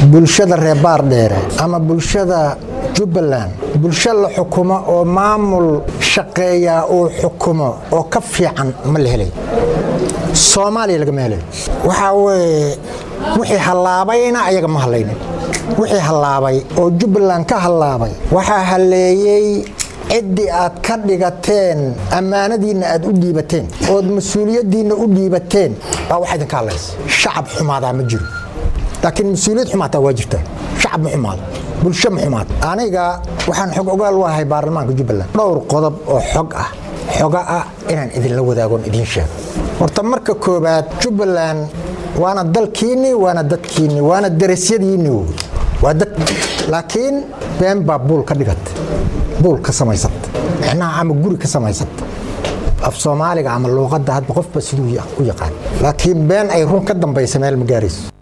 bulshada reer baardheere ama bulshada jubbaland bulsho la xukumo oo maamul shaqeeyaa uu xukumo oo ka fiican ma la helay soomaaliya lagama helayo waxaa weye wixii hallaabayna ayaga ma hallaynin wixii hallaabay oo jubbaland ka hallaabay waxaa halleeyey ciddii aad ka dhigateen ammaanadiinna aad u dhiibateen ood mas-uuliyaddiinna u dhiibateen baa waxa idinka hadlaysa shacab xumaadaa ma jiro laakiin mas-uuliyad xumaataa waa jirta shacab ma xumaado bulsho ma xumaado aniga waxaan xog ogaal u ahay baarlamaanka jubbaland dhowr qodob oo xog ah xoga ah inaan idinla wadaagoon idiin sheego horta marka koobaad jubbaland waana dalkiinni waana dadkiinni waana darasyadiinni wey waa dad laakiin been baa buul ka dhigata buul ka samaysata micnaha ama guri ka samaysata af soomaaliga ama luuqadda hadba qofba siduu u yaqaan laakiin been ay run ka dambaysa meel ma gaarayso